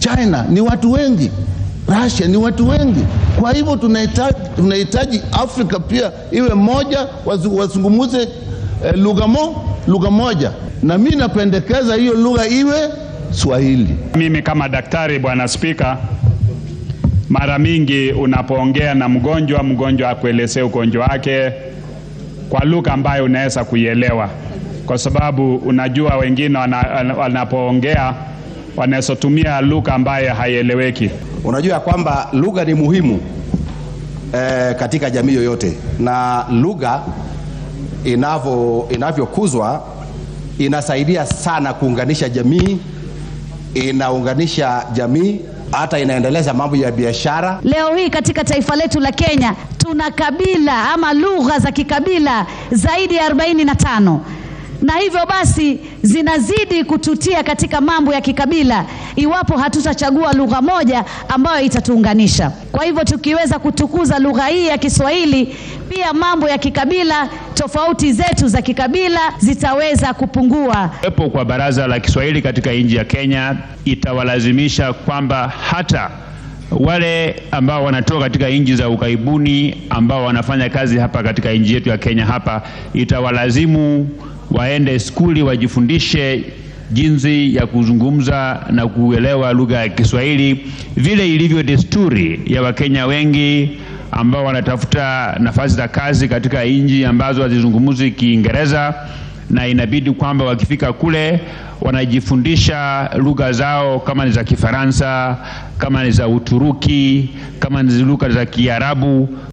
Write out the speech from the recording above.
China ni watu wengi, Russia ni watu wengi. Kwa hivyo tunahitaji, tunahitaji Afrika pia iwe moja, wazungumuze eh, lugha mo, lugha moja, na mi napendekeza hiyo lugha iwe Swahili. Mimi kama daktari, bwana Spika, mara mingi unapoongea na mgonjwa, mgonjwa akuelezea ugonjwa wake kwa lugha ambayo unaweza kuielewa, kwa sababu unajua wengine wanapoongea wanaweza tumia lugha ambayo haieleweki. Unajua kwamba lugha ni muhimu eh, katika jamii yoyote, na lugha inavyo inavyokuzwa inasaidia sana kuunganisha jamii, inaunganisha jamii hata inaendeleza mambo ya biashara. Leo hii katika taifa letu la Kenya tuna kabila ama lugha za kikabila zaidi ya arobaini na tano na hivyo basi zinazidi kututia katika mambo ya kikabila iwapo hatutachagua lugha moja ambayo itatuunganisha. Kwa hivyo tukiweza kutukuza lugha hii ya Kiswahili, pia mambo ya kikabila, tofauti zetu za kikabila zitaweza kupungua. Kuwepo kwa Baraza la Kiswahili katika nchi ya Kenya itawalazimisha kwamba hata wale ambao wanatoka katika nchi za ughaibuni ambao wanafanya kazi hapa katika nchi yetu ya Kenya hapa itawalazimu waende skuli wajifundishe jinsi ya kuzungumza na kuelewa lugha ya Kiswahili vile ilivyo desturi ya Wakenya wengi ambao wanatafuta nafasi za kazi katika nchi ambazo hazizungumzi Kiingereza, na inabidi kwamba wakifika kule wanajifundisha lugha zao, kama ni za Kifaransa, kama ni za Uturuki, kama ni lugha za Kiarabu,